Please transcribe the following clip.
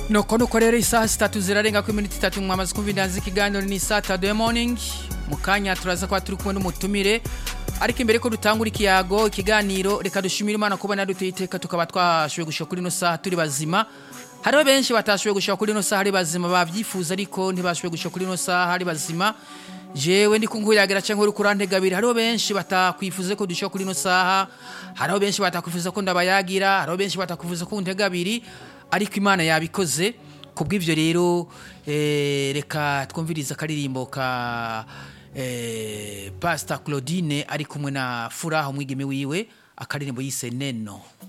nuko nuko rero isaha zitatu zirarenga ku iminota itatu mwamaze kumva indazi ikiganiro ni saturday morning mu kanya turaza kuba turi kumwe n'umutumire ariko imbere ko dutangura ikiyago ikiganiro reka dushimire imana kubona duteye iteka tukaba twashoboye gushika kuri ino saha turi bazima hariho benshi batashoboye gushika kuri ino saha ari bazima babyifuza ariko ntibashoboye gushika kuri ino saha ari bazima jewe ndi kunkuyagira cyangwa uri kurantegabira hariho benshi batakwifuza ko dushika kuri ino saha hariho benshi batakwifuza ko ndabayagira hariho benshi batakwifuza ko ntegabiri ariko imana yabikoze kubw'ibyo rero eh, reka twumvirize akaririmbo ka eh, pastor claudine ari kumwe na furaha umwigeme wiwe akaririmbo yise neno